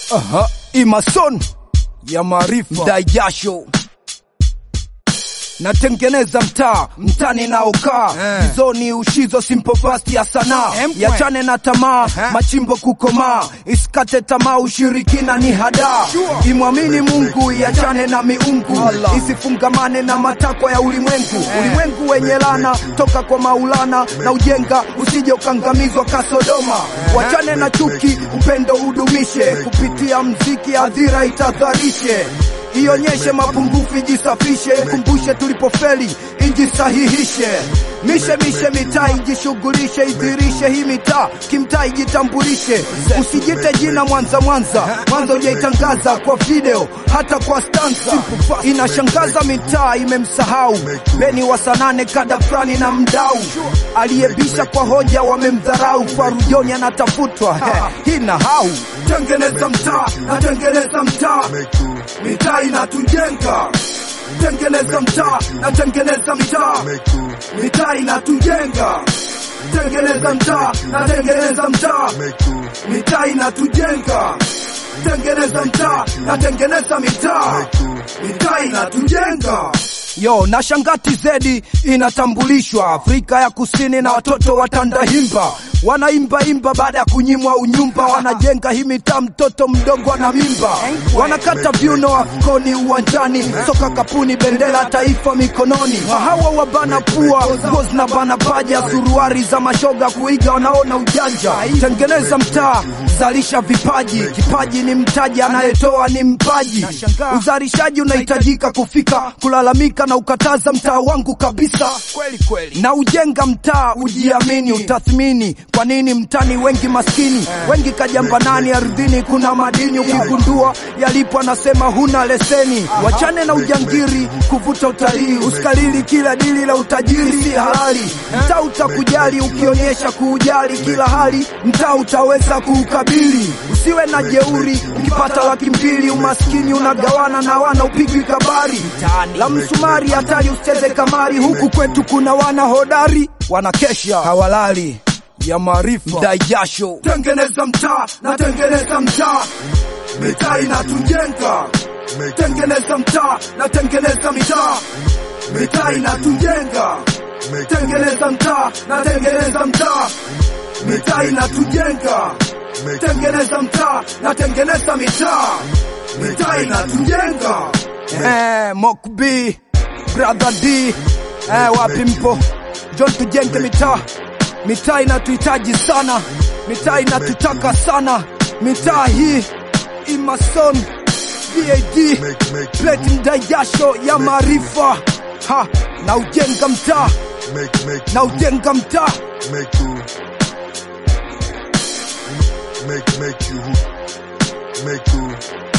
Aha, Imason ya maarifa dai jasho natengeneza mtaa mtani naokaa Eh. izoni ushizo simple fast ya sanaa Empwe. yachane na tamaa Aha. machimbo kukomaa isikate tamaa ushirikina ni hadaa Sure. imwamini mungu iachane na miungu Allah. isifungamane na matakwa ya ulimwengu ulimwengu wenye lana toka kwa maulana na ujenga usije ukangamizwa kasodoma wachane na chuki upendo udumishe kupitia mziki adhira itadharishe ionyeshe mapungufu ijisafishe ikumbushe tulipofeli ijisahihishe mishe mishe mitaa ijishughulishe idhirishe hii mitaa kimtaa ijitambulishe usijite jina mwanza mwanza mwanza ujaitangaza kwa video hata kwa stanza inashangaza mitaa imemsahau beni wa sanane kada fulani na mdau aliyebisha kwa hoja wamemdharau farujoni anatafutwa hii na hau tengeneza mtaa natengeneza mtaa mitaa inatujenga tengeneza mtaa natengeneza mitaa mitaa inatujenga tengeneza mtaa natengeneza mtaa mitaa inatujenga tengeneza mtaa natengeneza mitaa mitaa inatujenga yo na shangati zedi inatambulishwa Afrika ya Kusini na watoto wa Tandahimba wanaimba imba baada ya kunyimwa unyumba, wanajenga hii mitaa, mtoto mdogo ana mimba, wanakata viuno afkoni uwanjani, soka kapuni, bendera taifa mikononi, hawa wabana pua, nguo zinabana paja, suruari za mashoga kuiga, wanaona ujanja. Tengeneza mtaa, zalisha vipaji, kipaji ni mtaji, anayetoa ni mpaji. Uzalishaji unahitajika kufika, kulalamika na ukataza mtaa wangu kabisa Kweli kweli. na ujenga mtaa ujiamini, utathmini kwa nini mtani wengi maskini, wengi kajamba nani ardhini, kuna madini ukigundua yalipo, anasema huna leseni. Wachane na ujangiri, kuvuta utalii, usikalili kila dili la utajiri si halali. Mtaa utakujali ukionyesha kuujali kila hali, mtaa utaweza kuukabili. Usiwe na jeuri, ukipata laki mbili umaskini unagawana na wana upigwi kabari la msumari hatari, usicheze kamari. Huku kwetu kuna wana hodari, wanakesha hawalali ya maarifa dai jasho. Tengeneza mtaa na tengeneza mtaa, mitaa inatujenga. Tengeneza mtaa na tengeneza mitaa, mitaa inatujenga. Tengeneza mtaa na tengeneza mtaa, mitaa inatujenga. Tengeneza mtaa na tengeneza mitaa, mitaa inatujenga. Eh, Mokbi, Brother D, eh, wapi mpo? John, tujenge mitaa. Mitaa inatuhitaji sana, mitaa inatutaka sana. Mitaa hii Imason BAD Platinum Dayasho ya maarifa ha, na ujenga mtaa Make, make, na ujenga mtaa make you, make, make you, make you.